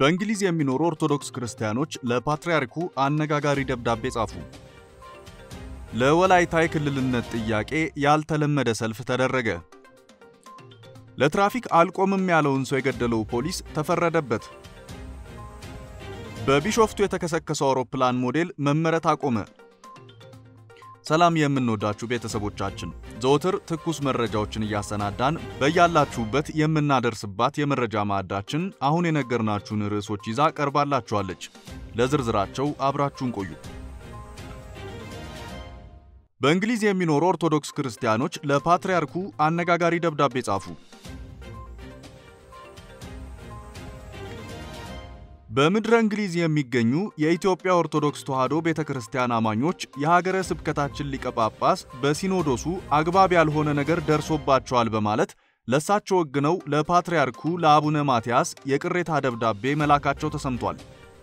በእንግሊዝ የሚኖሩ ኦርቶዶክስ ክርስቲያኖች ለፓትርያርኩ አነጋጋሪ ደብዳቤ ጻፉ። ለወላይታ የክልልነት ጥያቄ ያልተለመደ ሰልፍ ተደረገ። ለትራፊክ አልቆምም ያለውን ሰው የገደለው ፖሊስ ተፈረደበት። በቢሾፍቱ የተከሰከሰው አውሮፕላን ሞዴል መመረት አቆመ። ሰላም የምንወዳችሁ ቤተሰቦቻችን፣ ዘወትር ትኩስ መረጃዎችን እያሰናዳን በያላችሁበት የምናደርስባት የመረጃ ማዕዳችን አሁን የነገርናችሁን ርዕሶች ይዛ ቀርባላችኋለች። ለዝርዝራቸው አብራችሁን ቆዩ። በእንግሊዝ የሚኖሩ ኦርቶዶክስ ክርስቲያኖች ለፓትርያርኩ አነጋጋሪ ደብዳቤ ጻፉ። በምድረ እንግሊዝ የሚገኙ የኢትዮጵያ ኦርቶዶክስ ተዋሕዶ ቤተ ክርስቲያን አማኞች የሀገረ ስብከታችን ሊቀ ጳጳስ በሲኖዶሱ አግባብ ያልሆነ ነገር ደርሶባቸዋል በማለት ለእሳቸው ወግነው ለፓትርያርኩ ለአቡነ ማትያስ የቅሬታ ደብዳቤ መላካቸው ተሰምቷል።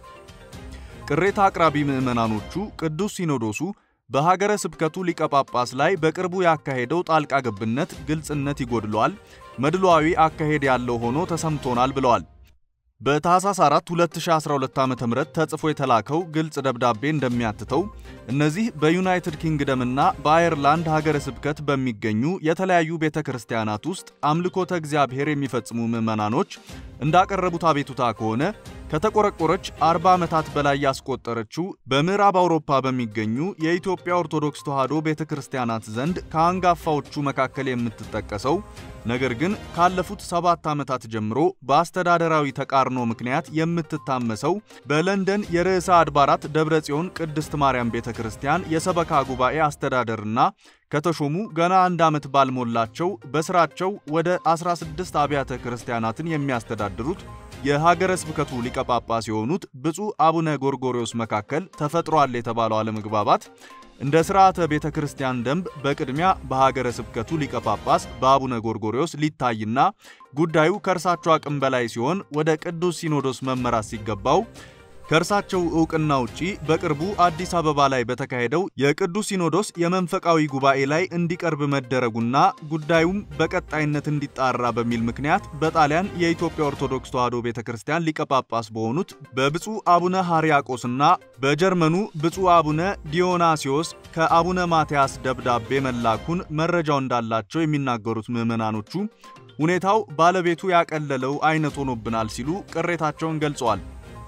ቅሬታ አቅራቢ ምዕመናኖቹ ቅዱስ ሲኖዶሱ በሀገረ ስብከቱ ሊቀ ጳጳስ ላይ በቅርቡ ያካሄደው ጣልቃ ገብነት ግልጽነት ይጎድለዋል፣ መድሏዊ አካሄድ ያለው ሆኖ ተሰምቶናል ብለዋል። በታህሳስ 4 2012 ዓ.ም ተጽፎ የተላከው ግልጽ ደብዳቤ እንደሚያትተው እነዚህ በዩናይትድ ኪንግደምና በአየርላንድ ሀገረ ስብከት በሚገኙ የተለያዩ ቤተ ክርስቲያናት ውስጥ አምልኮተ እግዚአብሔር የሚፈጽሙ ምዕመናኖች እንዳቀረቡት አቤቱታ ከሆነ ከተቆረቆረች 40 ዓመታት በላይ ያስቆጠረችው በምዕራብ አውሮፓ በሚገኙ የኢትዮጵያ ኦርቶዶክስ ተዋሕዶ ቤተ ክርስቲያናት ዘንድ ከአንጋፋዎቹ መካከል የምትጠቀሰው ነገር ግን ካለፉት ሰባት ዓመታት ጀምሮ በአስተዳደራዊ ተቃርኖ ምክንያት የምትታመሰው በለንደን የርዕሰ አድባራት ደብረ ጽዮን ቅድስት ማርያም ቤተ ክርስቲያን የሰበካ ጉባኤ አስተዳደርና ከተሾሙ ገና አንድ ዓመት ባልሞላቸው በስራቸው ወደ 16 አብያተ ክርስቲያናትን የሚያስተዳድሩት የሀገረ ስብከቱ ሊቀ ጳጳስ የሆኑት ብፁዕ አቡነ ጎርጎርዮስ መካከል ተፈጥሯል የተባለው አለመግባባት እንደ ሥርዓተ ቤተ ክርስቲያን ደንብ በቅድሚያ በሀገረ ስብከቱ ሊቀ ጳጳስ በአቡነ ጎርጎርዮስ ሊታይና ጉዳዩ ከእርሳቸው አቅም በላይ ሲሆን ወደ ቅዱስ ሲኖዶስ መመራት ሲገባው ከእርሳቸው ዕውቅና ውጪ በቅርቡ አዲስ አበባ ላይ በተካሄደው የቅዱስ ሲኖዶስ የመንፈቃዊ ጉባኤ ላይ እንዲቀርብ መደረጉና ጉዳዩም በቀጣይነት እንዲጣራ በሚል ምክንያት በጣሊያን የኢትዮጵያ ኦርቶዶክስ ተዋሕዶ ቤተ ክርስቲያን ሊቀ ጳጳስ በሆኑት በብፁዕ አቡነ ሕርያቆስና በጀርመኑ ብፁዕ አቡነ ዲዮናሲዮስ ከአቡነ ማትያስ ደብዳቤ መላኩን መረጃው እንዳላቸው የሚናገሩት ምዕመናኖቹ ሁኔታው ባለቤቱ ያቀለለው አይነት ሆኖብናል ሲሉ ቅሬታቸውን ገልጸዋል።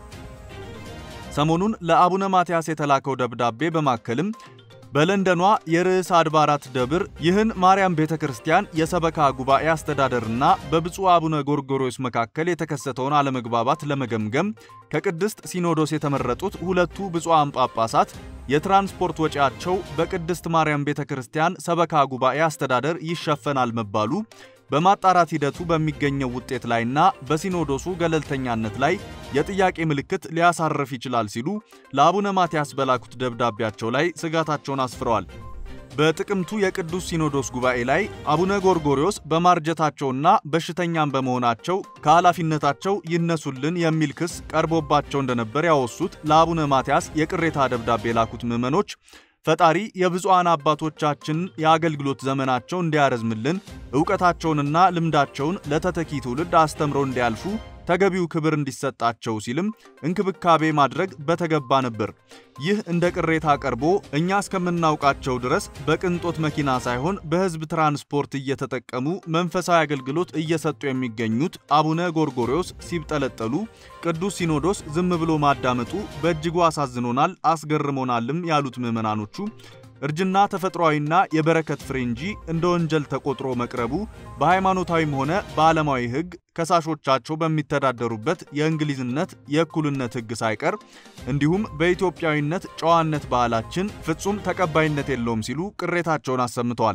ሰሞኑን ለአቡነ ማትያስ የተላከው ደብዳቤ በማከልም በለንደኗ የርዕሰ አድባራት ደብር ይህን ማርያም ቤተ ክርስቲያን የሰበካ ጉባኤ አስተዳደርና በብፁዕ አቡነ ጎርጎርዮስ መካከል የተከሰተውን አለመግባባት ለመገምገም ከቅድስት ሲኖዶስ የተመረጡት ሁለቱ ብፁዓን ጳጳሳት የትራንስፖርት ወጪያቸው በቅድስት ማርያም ቤተ ክርስቲያን ሰበካ ጉባኤ አስተዳደር ይሸፈናል መባሉ በማጣራት ሂደቱ በሚገኘው ውጤት ላይና በሲኖዶሱ ገለልተኛነት ላይ የጥያቄ ምልክት ሊያሳርፍ ይችላል ሲሉ ለአቡነ ማትያስ በላኩት ደብዳቤያቸው ላይ ስጋታቸውን አስፍረዋል። በጥቅምቱ የቅዱስ ሲኖዶስ ጉባኤ ላይ አቡነ ጎርጎርዮስ በማርጀታቸውና በሽተኛም በመሆናቸው ከኃላፊነታቸው ይነሱልን የሚል ክስ ቀርቦባቸው እንደነበር ያወሱት ለአቡነ ማትያስ የቅሬታ ደብዳቤ የላኩት ምዕመኖች ፈጣሪ የብፁዓን አባቶቻችን የአገልግሎት ዘመናቸው እንዲያረዝምልን ዕውቀታቸውንና ልምዳቸውን ለተተኪ ትውልድ አስተምረው እንዲያልፉ ተገቢው ክብር እንዲሰጣቸው ሲልም እንክብካቤ ማድረግ በተገባ ነበር። ይህ እንደ ቅሬታ ቀርቦ እኛ እስከምናውቃቸው ድረስ በቅንጦት መኪና ሳይሆን በሕዝብ ትራንስፖርት እየተጠቀሙ መንፈሳዊ አገልግሎት እየሰጡ የሚገኙት አቡነ ጎርጎርዮስ ሲብጠለጠሉ ቅዱስ ሲኖዶስ ዝም ብሎ ማዳመጡ በእጅጉ አሳዝኖናል፣ አስገርሞናልም ያሉት ምዕመናኖቹ እርጅና ተፈጥሯዊና የበረከት ፍሬ እንጂ እንደ ወንጀል ተቆጥሮ መቅረቡ በሃይማኖታዊም ሆነ በዓለማዊ ሕግ ከሳሾቻቸው በሚተዳደሩበት የእንግሊዝነት የእኩልነት ሕግ ሳይቀር እንዲሁም በኢትዮጵያዊነት ጨዋነት ባህላችን ፍጹም ተቀባይነት የለውም ሲሉ ቅሬታቸውን አሰምተዋል።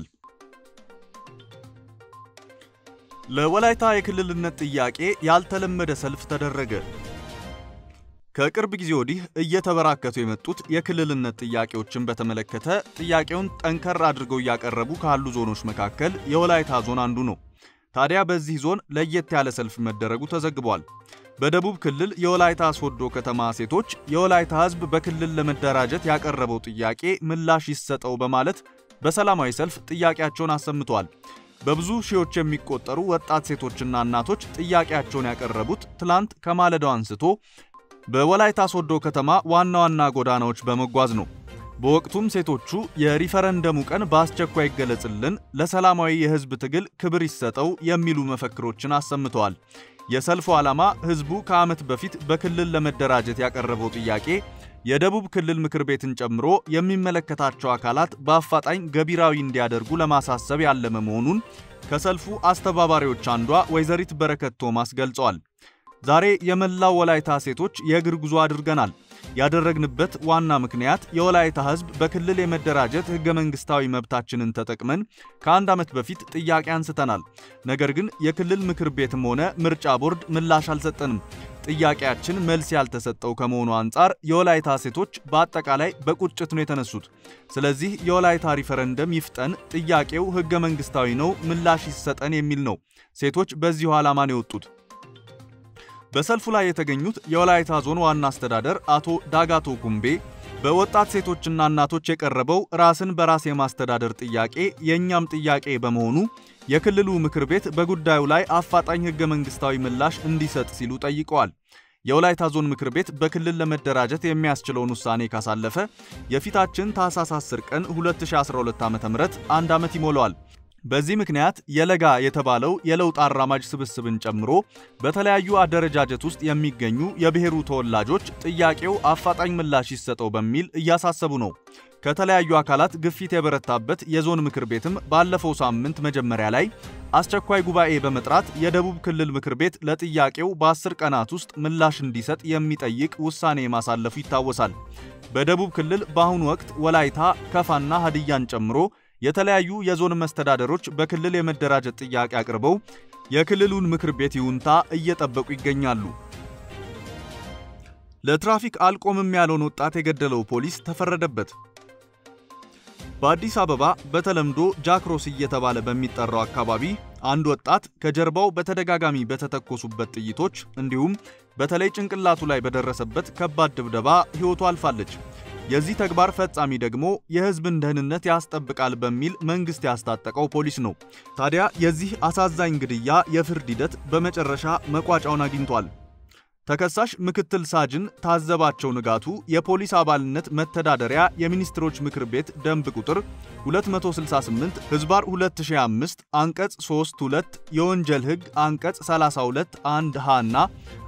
ለወላይታ የክልልነት ጥያቄ ያልተለመደ ሰልፍ ተደረገ። ከቅርብ ጊዜ ወዲህ እየተበራከቱ የመጡት የክልልነት ጥያቄዎችን በተመለከተ ጥያቄውን ጠንከር አድርገው እያቀረቡ ካሉ ዞኖች መካከል የወላይታ ዞን አንዱ ነው። ታዲያ በዚህ ዞን ለየት ያለ ሰልፍ መደረጉ ተዘግቧል። በደቡብ ክልል የወላይታ ሶዶ ከተማ ሴቶች የወላይታ ሕዝብ በክልል ለመደራጀት ያቀረበው ጥያቄ ምላሽ ይሰጠው በማለት በሰላማዊ ሰልፍ ጥያቄያቸውን አሰምተዋል። በብዙ ሺዎች የሚቆጠሩ ወጣት ሴቶችና እናቶች ጥያቄያቸውን ያቀረቡት ትላንት ከማለዳው አንስቶ በወላይታ ሶዶ ከተማ ዋና ዋና ጎዳናዎች በመጓዝ ነው። በወቅቱም ሴቶቹ የሪፈረንደሙ ቀን በአስቸኳይ ይገለጽልን፣ ለሰላማዊ የህዝብ ትግል ክብር ይሰጠው የሚሉ መፈክሮችን አሰምተዋል። የሰልፉ ዓላማ ህዝቡ ከዓመት በፊት በክልል ለመደራጀት ያቀረበው ጥያቄ የደቡብ ክልል ምክር ቤትን ጨምሮ የሚመለከታቸው አካላት በአፋጣኝ ገቢራዊ እንዲያደርጉ ለማሳሰብ ያለመ መሆኑን ከሰልፉ አስተባባሪዎች አንዷ ወይዘሪት በረከት ቶማስ ገልጸዋል። ዛሬ የመላው ወላይታ ሴቶች የእግር ጉዞ አድርገናል። ያደረግንበት ዋና ምክንያት የወላይታ ህዝብ በክልል የመደራጀት ህገ መንግስታዊ መብታችንን ተጠቅመን ከአንድ ዓመት በፊት ጥያቄ አንስተናል። ነገር ግን የክልል ምክር ቤትም ሆነ ምርጫ ቦርድ ምላሽ አልሰጠንም። ጥያቄያችን መልስ ያልተሰጠው ከመሆኑ አንጻር የወላይታ ሴቶች በአጠቃላይ በቁጭት ነው የተነሱት። ስለዚህ የወላይታ ሪፈረንደም ይፍጠን፣ ጥያቄው ህገ መንግስታዊ ነው፣ ምላሽ ይሰጠን የሚል ነው። ሴቶች በዚሁ ዓላማ ነው የወጡት። በሰልፉ ላይ የተገኙት የወላይታ ዞን ዋና አስተዳደር አቶ ዳጋቶ ኩምቤ በወጣት ሴቶችና እናቶች የቀረበው ራስን በራስ የማስተዳደር ጥያቄ የእኛም ጥያቄ በመሆኑ የክልሉ ምክር ቤት በጉዳዩ ላይ አፋጣኝ ህገ መንግስታዊ ምላሽ እንዲሰጥ ሲሉ ጠይቀዋል። የወላይታ ዞን ምክር ቤት በክልል ለመደራጀት የሚያስችለውን ውሳኔ ካሳለፈ የፊታችን ታህሳስ 10 ቀን 2012 ዓ.ም አንድ ዓመት ይሞላዋል። በዚህ ምክንያት የለጋ የተባለው የለውጥ አራማጅ ስብስብን ጨምሮ በተለያዩ አደረጃጀት ውስጥ የሚገኙ የብሔሩ ተወላጆች ጥያቄው አፋጣኝ ምላሽ ይሰጠው በሚል እያሳሰቡ ነው። ከተለያዩ አካላት ግፊት የበረታበት የዞን ምክር ቤትም ባለፈው ሳምንት መጀመሪያ ላይ አስቸኳይ ጉባኤ በመጥራት የደቡብ ክልል ምክር ቤት ለጥያቄው በአስር ቀናት ውስጥ ምላሽ እንዲሰጥ የሚጠይቅ ውሳኔ ማሳለፉ ይታወሳል። በደቡብ ክልል በአሁኑ ወቅት ወላይታ፣ ከፋና ሀዲያን ጨምሮ የተለያዩ የዞን መስተዳደሮች በክልል የመደራጀት ጥያቄ አቅርበው የክልሉን ምክር ቤት ይሁንታ እየጠበቁ ይገኛሉ። ለትራፊክ አልቆምም ያለውን ወጣት የገደለው ፖሊስ ተፈረደበት። በአዲስ አበባ በተለምዶ ጃክሮስ እየተባለ በሚጠራው አካባቢ አንድ ወጣት ከጀርባው በተደጋጋሚ በተተኮሱበት ጥይቶች እንዲሁም በተለይ ጭንቅላቱ ላይ በደረሰበት ከባድ ድብደባ ሕይወቱ አልፋለች። የዚህ ተግባር ፈጻሚ ደግሞ የሕዝብን ደህንነት ያስጠብቃል በሚል መንግስት ያስታጠቀው ፖሊስ ነው። ታዲያ የዚህ አሳዛኝ ግድያ የፍርድ ሂደት በመጨረሻ መቋጫውን አግኝቷል። ተከሳሽ ምክትል ሳጅን ታዘባቸው ንጋቱ የፖሊስ አባልነት መተዳደሪያ የሚኒስትሮች ምክር ቤት ደንብ ቁጥር 268 ህዝባር 2005 አንቀጽ 3 2 የወንጀል ሕግ አንቀጽ 32 1 ሀ እና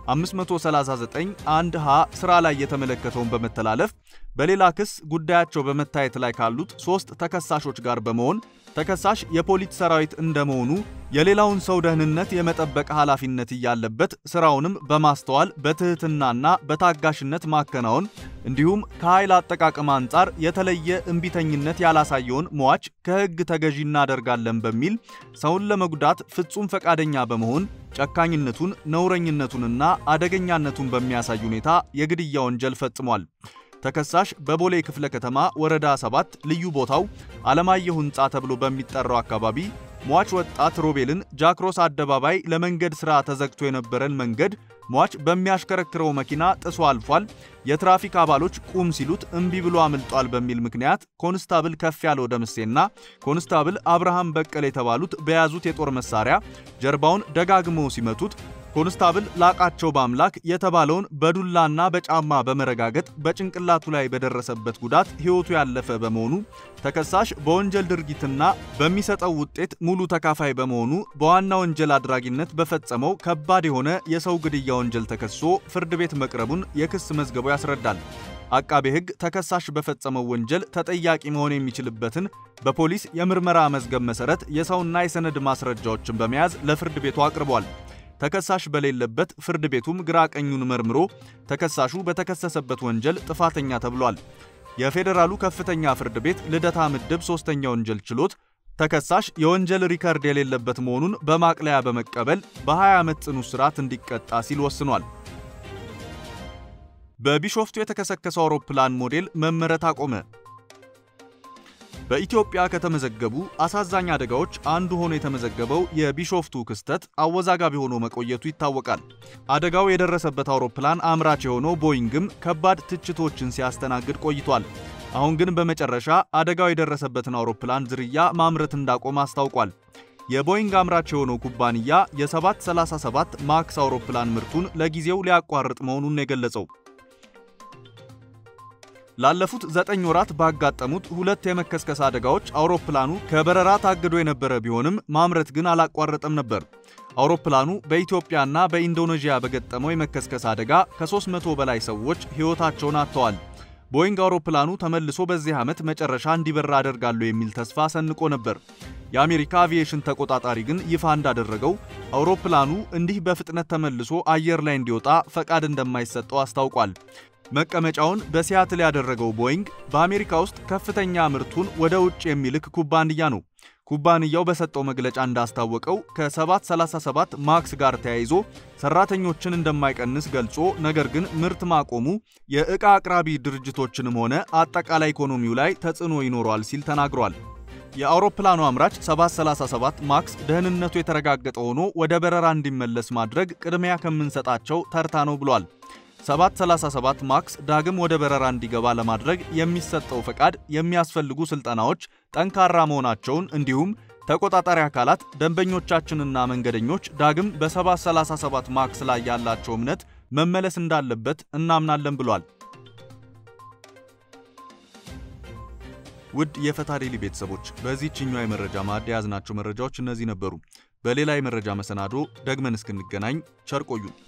539 1 ሀ ስራ ላይ የተመለከተውን በመተላለፍ በሌላ ክስ ጉዳያቸው በመታየት ላይ ካሉት ሶስት ተከሳሾች ጋር በመሆን ተከሳሽ የፖሊስ ሰራዊት እንደመሆኑ የሌላውን ሰው ደህንነት የመጠበቅ ኃላፊነት እያለበት ስራውንም በማስተዋል በትህትናና በታጋሽነት ማከናወን እንዲሁም ከኃይል አጠቃቀም አንጻር የተለየ እምቢተኝነት ያላሳየውን ሟች ከሕግ ተገዢ እናደርጋለን በሚል ሰውን ለመጉዳት ፍጹም ፈቃደኛ በመሆን ጨካኝነቱን፣ ነውረኝነቱንና አደገኛነቱን በሚያሳይ ሁኔታ የግድያ ወንጀል ፈጽሟል። ተከሳሽ በቦሌ ክፍለ ከተማ ወረዳ 7 ልዩ ቦታው አለማየሁ ሕንፃ ተብሎ በሚጠራው አካባቢ ሟች ወጣት ሮቤልን ጃክሮስ አደባባይ ለመንገድ ሥራ ተዘግቶ የነበረን መንገድ ሟች በሚያሽከረክረው መኪና ጥሶ አልፏል። የትራፊክ አባሎች ቁም ሲሉት እምቢ ብሎ አምልጧል በሚል ምክንያት ኮንስታብል ከፍ ያለው ደምሴና ኮንስታብል አብርሃም በቀል የተባሉት በያዙት የጦር መሳሪያ ጀርባውን ደጋግመው ሲመቱት ኮንስታብል ላቃቸው በአምላክ የተባለውን በዱላና በጫማ በመረጋገጥ በጭንቅላቱ ላይ በደረሰበት ጉዳት ሕይወቱ ያለፈ በመሆኑ ተከሳሽ በወንጀል ድርጊትና በሚሰጠው ውጤት ሙሉ ተካፋይ በመሆኑ በዋና ወንጀል አድራጊነት በፈጸመው ከባድ የሆነ የሰው ግድያ ወንጀል ተከሶ ፍርድ ቤት መቅረቡን የክስ መዝገቡ ያስረዳል። አቃቤ ሕግ ተከሳሽ በፈጸመው ወንጀል ተጠያቂ መሆን የሚችልበትን በፖሊስ የምርመራ መዝገብ መሠረት የሰውና የሰነድ ማስረጃዎችን በመያዝ ለፍርድ ቤቱ አቅርቧል። ተከሳሽ በሌለበት ፍርድ ቤቱም ግራ ቀኙን መርምሮ ተከሳሹ በተከሰሰበት ወንጀል ጥፋተኛ ተብሏል። የፌዴራሉ ከፍተኛ ፍርድ ቤት ልደታ ምድብ ሶስተኛ ወንጀል ችሎት ተከሳሽ የወንጀል ሪከርድ የሌለበት መሆኑን በማቅለያ በመቀበል በ20 ዓመት ጽኑ እስራት እንዲቀጣ ሲል ወስኗል። በቢሾፍቱ የተከሰከሰው አውሮፕላን ሞዴል መመረት አቆመ። በኢትዮጵያ ከተመዘገቡ አሳዛኝ አደጋዎች አንዱ ሆኖ የተመዘገበው የቢሾፍቱ ክስተት አወዛጋቢ ሆኖ መቆየቱ ይታወቃል። አደጋው የደረሰበት አውሮፕላን አምራች የሆነው ቦይንግም ከባድ ትችቶችን ሲያስተናግድ ቆይቷል። አሁን ግን በመጨረሻ አደጋው የደረሰበትን አውሮፕላን ዝርያ ማምረት እንዳቆመ አስታውቋል። የቦይንግ አምራች የሆነው ኩባንያ የ737 ማክስ አውሮፕላን ምርቱን ለጊዜው ሊያቋርጥ መሆኑን የገለጸው ላለፉት ዘጠኝ ወራት ባጋጠሙት ሁለት የመከስከስ አደጋዎች አውሮፕላኑ ከበረራ ታግዶ የነበረ ቢሆንም ማምረት ግን አላቋረጠም ነበር። አውሮፕላኑ በኢትዮጵያና በኢንዶኔዥያ በገጠመው የመከስከስ አደጋ ከ300 በላይ ሰዎች ሕይወታቸውን አጥተዋል። ቦይንግ አውሮፕላኑ ተመልሶ በዚህ ዓመት መጨረሻ እንዲበራ አደርጋለሁ የሚል ተስፋ ሰንቆ ነበር። የአሜሪካ አቪዬሽን ተቆጣጣሪ ግን ይፋ እንዳደረገው አውሮፕላኑ እንዲህ በፍጥነት ተመልሶ አየር ላይ እንዲወጣ ፈቃድ እንደማይሰጠው አስታውቋል። መቀመጫውን በሲያትል ያደረገው ቦይንግ በአሜሪካ ውስጥ ከፍተኛ ምርቱን ወደ ውጭ የሚልክ ኩባንያ ነው። ኩባንያው በሰጠው መግለጫ እንዳስታወቀው ከ737 ማክስ ጋር ተያይዞ ሰራተኞችን እንደማይቀንስ ገልጾ ነገር ግን ምርት ማቆሙ የዕቃ አቅራቢ ድርጅቶችንም ሆነ አጠቃላይ ኢኮኖሚው ላይ ተጽዕኖ ይኖረዋል ሲል ተናግሯል። የአውሮፕላኑ አምራች 737 ማክስ ደህንነቱ የተረጋገጠ ሆኖ ወደ በረራ እንዲመለስ ማድረግ ቅድሚያ ከምንሰጣቸው ተርታ ነው ብሏል። 737 ማክስ ዳግም ወደ በረራ እንዲገባ ለማድረግ የሚሰጠው ፈቃድ፣ የሚያስፈልጉ ስልጠናዎች ጠንካራ መሆናቸውን እንዲሁም ተቆጣጣሪ አካላት ደንበኞቻችንና መንገደኞች ዳግም በ737 ማክስ ላይ ያላቸው እምነት መመለስ እንዳለበት እናምናለን ብሏል። ውድ የፈታ ዴሊ ቤተሰቦች በዚህችኛው የመረጃ ማዕድ የያዝናቸው መረጃዎች እነዚህ ነበሩ። በሌላ የመረጃ መሰናዶ ደግመን እስክንገናኝ ቸር ቆዩን።